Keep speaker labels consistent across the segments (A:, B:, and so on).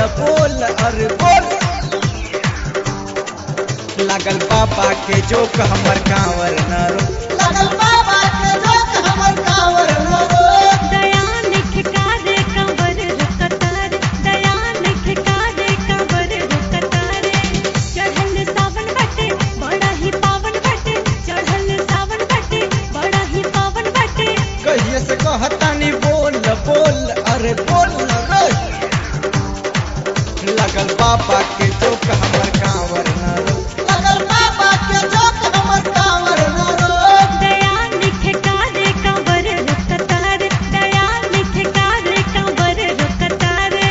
A: बोल अरे बोल लगल पापा के जोक हमर कांवर न रो
B: लगल बाबा के जोक हमर कांवर न रो
C: दयान खिकारे कंवर रुकतारे दयान खिकारे कंवर रुकतारे चढ़ल सावन बटे बड़ा ही पावन बटे चढ़ल सावन बटे बड़ा ही पावन बटे
A: कहिए से कहतानी बोल बोल अरे बोल न रे लगल पापा के जोक हमर कांवर न रो
B: लगल बाबा के जोक हमर कांवर न रो
C: दयान खिकारे कंवर रुकतारे दयान खिकारे कंवर रुकतारे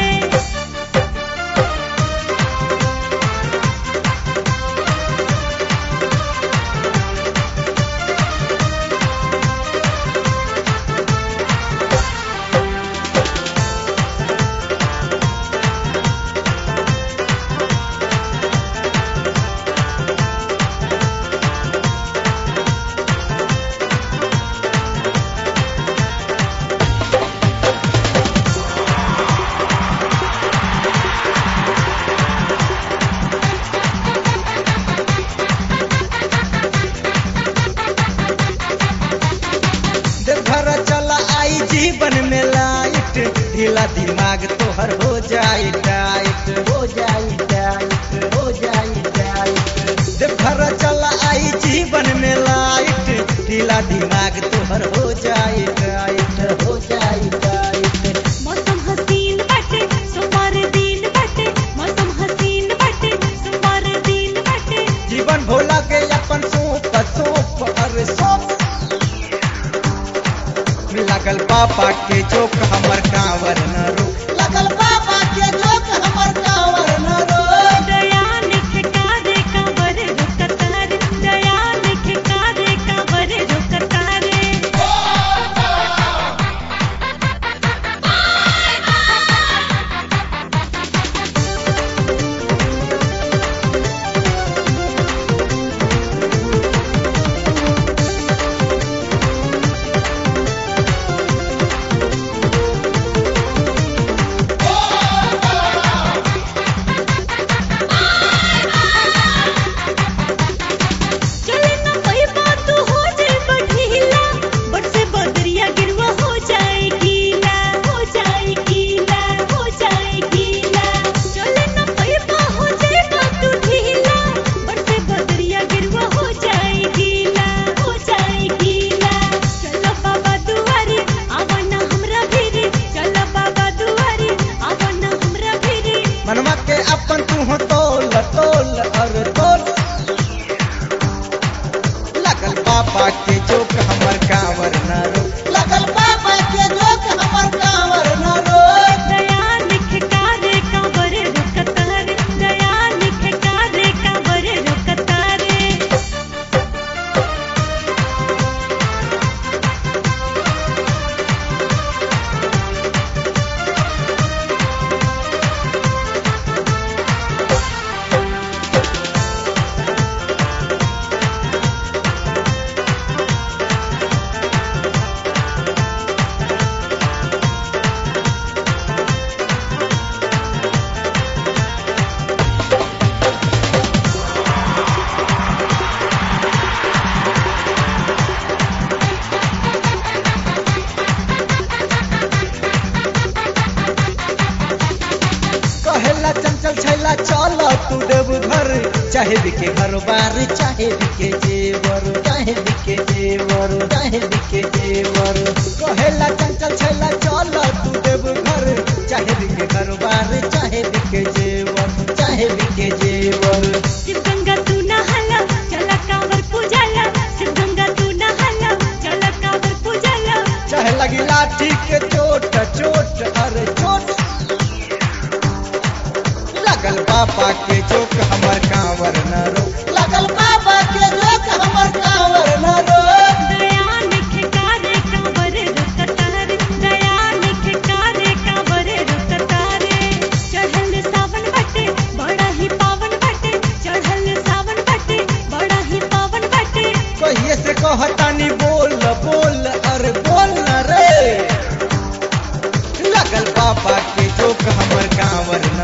A: देवघर चला आई जीवन में लाइट ढीला दिमाग तोहर हो जाए टाइट
B: हो जाई टाइट हो जाई टाइट
A: देवघर चला आई जीवन में लाइट ढीला दिमाग तोहर हो जाए टाइट
B: हो जाई टाइट
C: मौसम हसीन बटे सोमवार दिन बटे मौसम हसीन बटे सोमवार दिन बटे
A: जीवन भोला के अपन सोप सोप अरे सोप लगल पापा के जोक हमर कांवर न रो
B: लगल बाबा के जोक हमर कांवर न रो
C: दयान खिकारे कंवर रुकतारे दयान खिकारे कंवर रुकतारे चले ना पैबा तू हो जाए बढ़ीला बट से बदरिया गिरवा हो जाए गीला हो जाए गीला हो जाए गीला चले ना पैबा हो जाए तू ढीला बट से बदरिया गिरवा हो जाए गीला हो जाए गीला चलो बाबा दुआरे आवा ना हमरा भिरे चलो बाबा दुआरे आवा ना हमरा भिरे
A: मनवा के अपन तू हो तोल तोल अरे तोल लगल पापा के जोक हमर कांवर न रो
B: लगल बाबा के जोक हमर कांवर न रो
C: दयान खिकारे कंवर रुकतारे दयान खिकारे कंवर रुकतारे
A: कहेला चंचल छैला चल तू देव घर चाहे बिके घर बार चाहे बिके जेवर चाहे बिके जेवर चाहे बिके जेवर कहेला चंचल छैला चल तू देव घर चाहे बिके घर बार चाहे बिके जेवर चाहे बिके जेवर
C: शिव गंगा तू नहाला चला कांवर पूजाला शिव गंगा तू नहाला चला कांवर पूजाला
A: चाहे लगी लाठी के चोट चोट अरे चोट लगल पापा के जोक हमर कांवर न रो
B: लगल बाबा के जोक हमर कांवर न रो
C: दयान खिकारे कंवर रुकतारे दयान खिकारे कंवर रुकतारे चढ़ल सावन बटे बड़ा ही पावन बटे चढ़ल सावन बटे बड़ा ही पावन बटे
A: कहिए से कहतानी बोल बोल अरे बोल न रे लगल पापा के जोक हमर कांवर